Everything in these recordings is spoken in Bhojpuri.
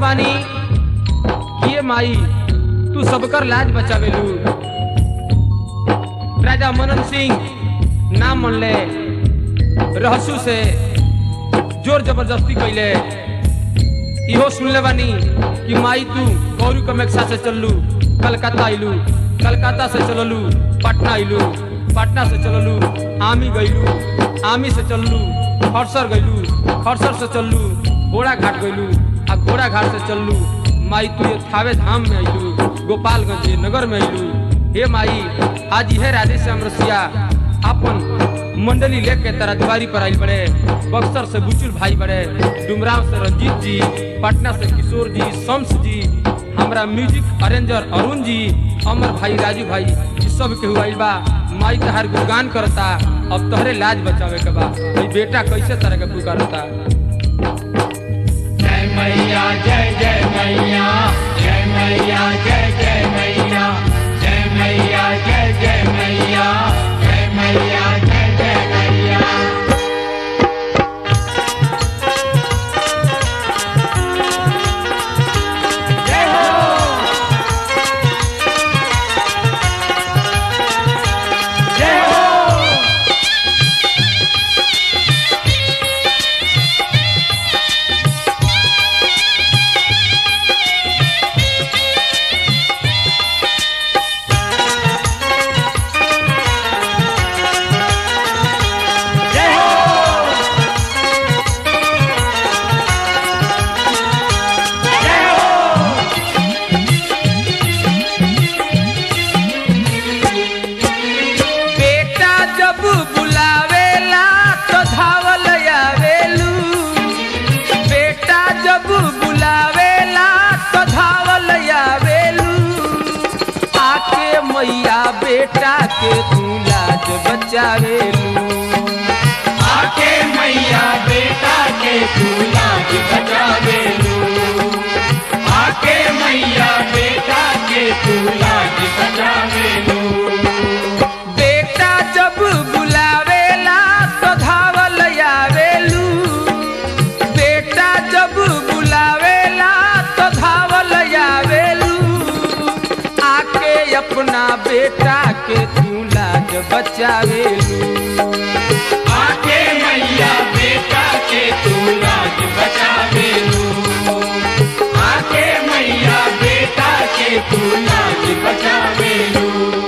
बानी ये माई तू सबकर लाज बचावेलू राजा मनन सिंह नाम मनले रहसू से जोर जबरदस्ती कैले इहो सुनले बानी कि माई तू गौरी कमेक्षा से चललू कलकत्ता आइलू कलकत्ता से चललू पटना आइलू पटना से चललू आमी गइलू आमी से चललू खरसर गइलू खरसर से चललू घोड़ा घाट गइलू आ घोड़ा घाट से चललू माई तू ये थावे धाम में आइलू गोपालगंज नगर में आइलू हे माई आज यह राधे श्याम रसिया अपन मंडली लेके तेरा द्वारी पर आइल बड़े बक्सर से बुचुल भाई बड़े डुमराव से रंजीत जी पटना से किशोर जी शम्स जी हमरा म्यूजिक अरेंजर अरुण जी अमर भाई राजू भाई ई सब के आइल बा माई तहार गुणगान करता अब तोहरे लाज बचावे के बा ई बेटा कैसे तरह के पुकारता जय मैया जय जय मैया जय मैया जय जय मैया जय मैया जय जय मैया जय मैया जय जय मैया जय हो जय हो जय हो जय हो बेटा जब बुलावेला तो धावल आवेलू बेटा जब बुलावेला तो धावल आवेलू आके मैया बेटा के तू लाज बचावेलू आके मैया बेटा के दूल्हा की बचावे लू आके मैया बेटा के दूल्हा की बचावे लू बेटा जब बुलावेला तो धावल आवेलू बेटा जब बुलावेला तो धावल आवेलू आके अपना बेटा के तू लाज बचावेलू आके मैया बेटा के दूल्हा की बचावे लू आके मैया बेटा के दूल्हा की बचावे लू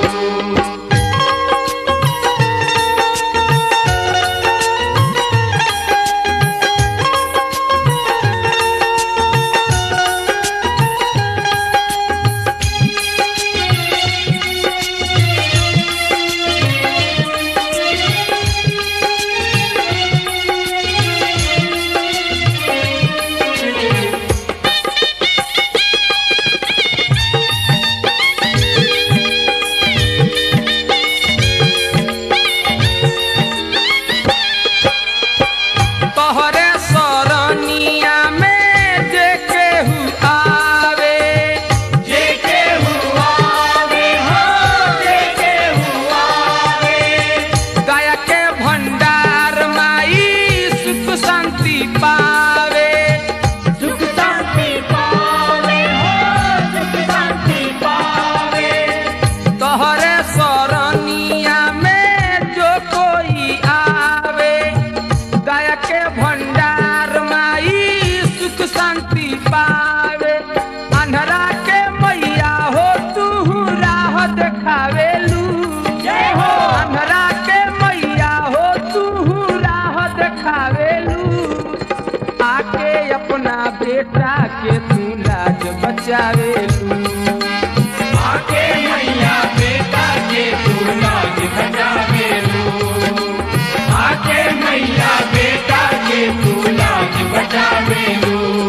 तोहरे सरनिया में जे केहू आवे जेके हुआ वे हो जेके हुआ वे दया के भंडार माई सुख शांति पावे सुख शांति पावे हो सुख शांति पावे तोहरे सरनिया में जो कोई आवे दया के भंडार माई सुख शांति पावे अंधरा के मैया हो तू राह देखावेलू जय हो अंधरा के मैया हो तू राह देखावेलू आके अपना बेटा के तू लाज बचावेलू आके मैया बेटा के दूल्हा की बचावे लू आके मैया बेटा के दूल्हा की बचावे लू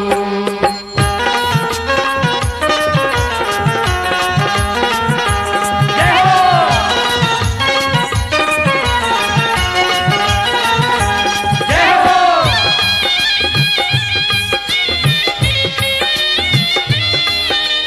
जय हो जय हो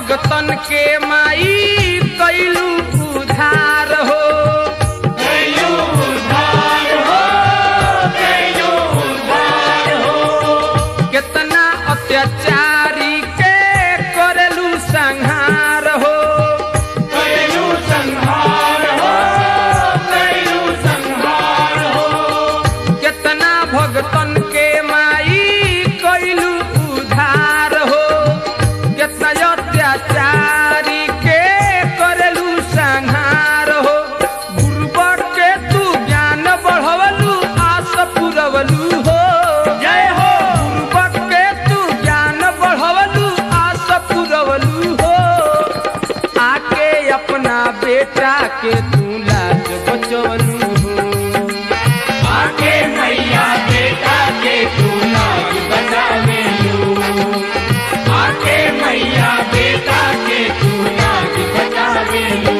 भगतन के माई कैलू उधार हो कैलू उद्धार हो कैलू उद्धार हो कितना अत्याचारी के करलू संहार हो कैलू संहार हो कैलू संहार हो कितना भगतन के माई कैलू उधार हो कितना अत्याचारी के करलू संहार हो गुरुबर के तू ज्ञान बढ़वलू आस पुरवलू हो जय हो गुरुबर के तू ज्ञान बढ़वलू आस पुरवलू हो आके अपना बेटा के तू लाज बचवलू हो आके मैया बेटा के तू लाज बचावेलू आके मैया बेटा के तू लाज बचावेलू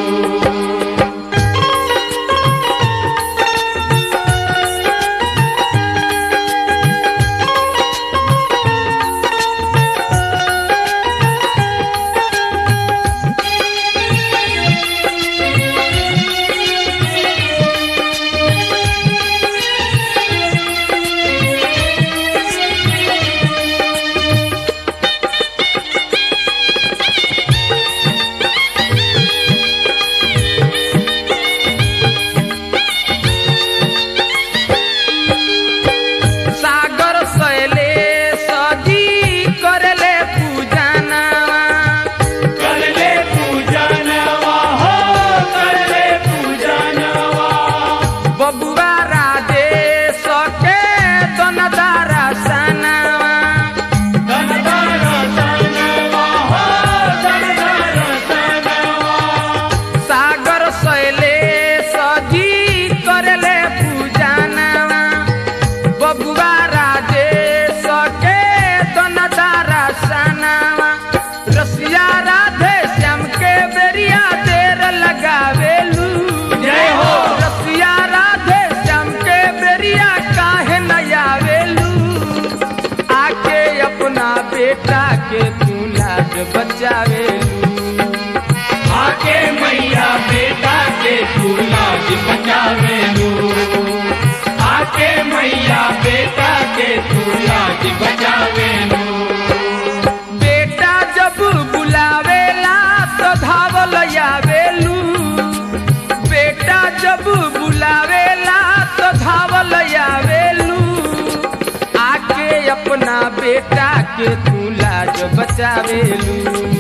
सागर सैले सजी करले पूजनवा कर ले पूजनवा हो कर ले पूजनवा बबुआ राजे सके तनदारा सनवा धनधर सनवा हो धनधर सनवा सागर सैले सजी करले पूजनवा बबुआ राजे सके तनदारा सनवा रसिया राधे श्याम के बेरिया देर लगावेलू जय हो। रसिया राधे श्याम के बेरिया काहे न आवेलू आके अपना बेटा के तू लाज बचावेलू आके मैया बेटा के तू लाज बचावेलू आके मैया बेटा के तू लाज बचावेलू बेटा जब बुलावेला तो धावल आवेलू बेटा जब बुलावेला तो धावल आवेलू आके अपना बेटा के तू लाज बचावेलू